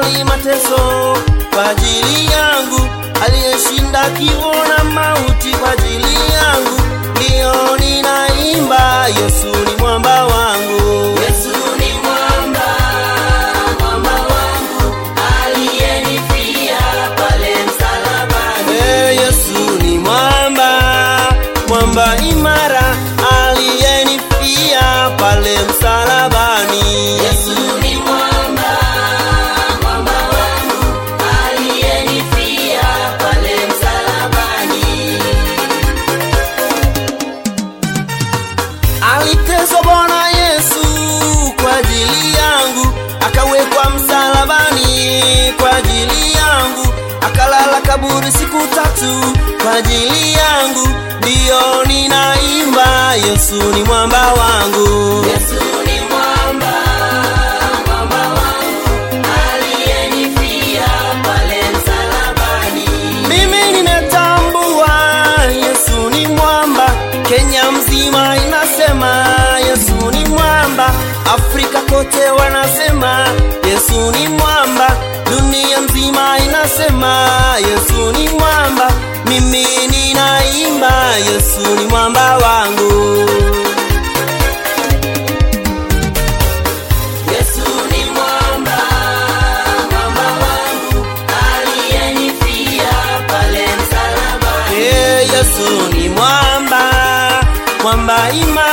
kukubali mateso kwa ajili yangu, aliyeshinda kifo na mauti kwa ajili yangu. Ndiyo ninaimba, Yesu ni mwamba wangu. Yesu ni mwamba, mwamba wangu, aliyenifia pale msalabani. Ee, Yesu ni mwamba, mwamba imara, aliyenifia pale msalabani. Yesu ni mwamba, mwamba wangu, aliyenifia pale msalabani. Aliteswa Bwana Yesu kwa ajili yangu, akawekwa msalabani kwa ajili yangu, akalala kaburi siku tatu kwa ajili yangu. Ndiyo ninaimba, Yesu ni mwamba wangu. Yesu ni mwamba, mwamba wangu, aliyenifia pale msalabani. Mimi nimetambua Yesu ni mwamba, Kenya mzima inasema Yesu ni mwamba, Afrika kote wanasema Yesu ni mwamba, dunia mzima inasema Yesu ni mwamba. Mimi ninaimba Yesu ni mwamba wangu. Yesu ni mwamba, mwamba wangu, aliyenifia pale msalabani. Ee, Yesu ni mwamba, mwamba imara